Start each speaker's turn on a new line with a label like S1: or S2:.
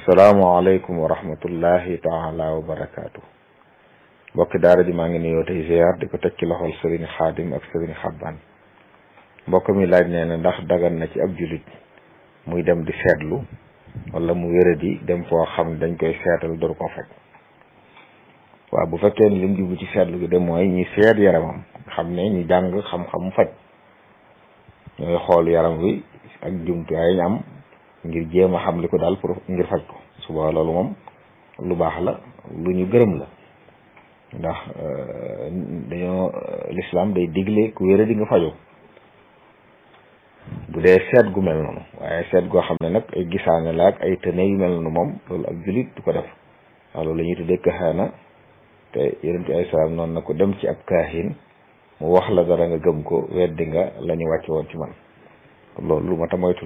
S1: asalaamaaleykum wa rahmatullahi taala wa barakaatu mbokki daara ji maa ngi nuyoo tey ziar di ko teg ci loxol sëriñ xaadim ak sëriñ xabbaan mbokk mi laaj nee na ndax dagan na ci ab julit muy dem di seetlu wala mu wéradi dem foo xam dañ koy seetal door ko faj waaw bu fekkee ni lim jublu ci seetlu gi de mooy ñi seet yaramam xam ne ñi jàng xam-xam faj ñooy xool yaram wi ak jumtuwaay ñu am ngir jéem a xam li ko daal pour ngir faj ko suba loolu moom lu baax la lu ñu gërëm la ndax dañoo lislaam day digle ku wéra di nga fajoo bu dee seet gu mel noonu waaye seet goo xam ne nag ay gisaane la ak ay tëne yu mel noonu moom loolu ak julit du ko def waaw loolu la ñuy tuddee kaxaana te yonent bi ay salaam noonu na ko dem ci ab kaahin mu wax la dara nga gëm ko weddi nga la ñu wàcce woon ci man loolu lu ma ta moytu